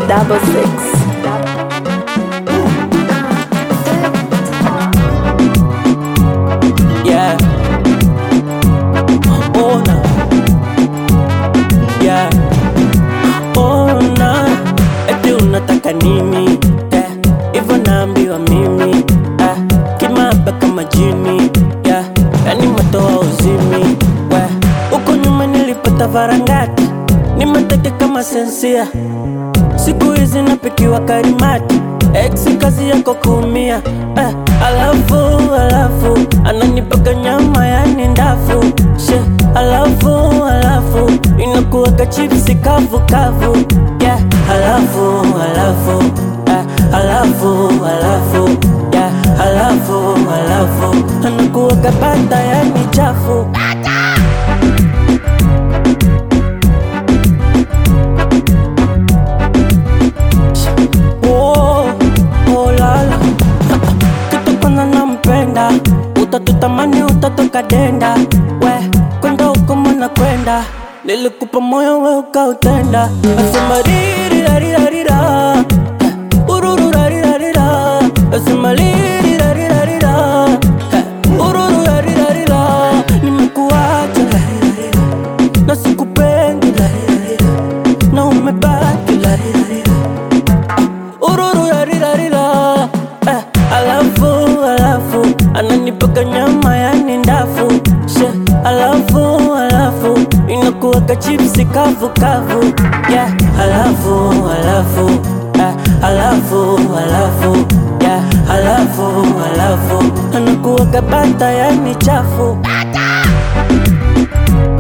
double six. Yeah. Ona. Yeah. Ona. Eti unataka nini? Yeah. Hivyo naambiwa mimi. Ah. Kimaba kama jini. Yeah. Yani matoa uzimi. We. Huko nyuma nilipata varangati. Ni mateke kama sensia. Siku hizi napikiwa karimati Ex kazi yako kuumia eh, alafu alafu ananipaka nyama yani ndafu she alafu alafu inakuwaka chipsi kavu kavu yeah, alafu alafu eh, alafu alafu yeah, alafu alafu anakuwaka bata yani chafu Oh, oh lala kitu kwanza nampenda utatutamani utatoka denda we kwenda huko mwana kwenda nilikupa moyo we ukautenda asema ririrarirarira urururarirarira asema ririrarirarira urururarirarira nimekuacha larirarira na sikupendi larirarira na umebaki larirarira ururu yarirarira eh, alafu alafu ananipaka nyama yani ndafu she alafu alafu inakuwaka chipsi kavu kavu yeah, alafu alafu eh, alafu alafu yeah, alafu alafu anakuwaka bata yani chafu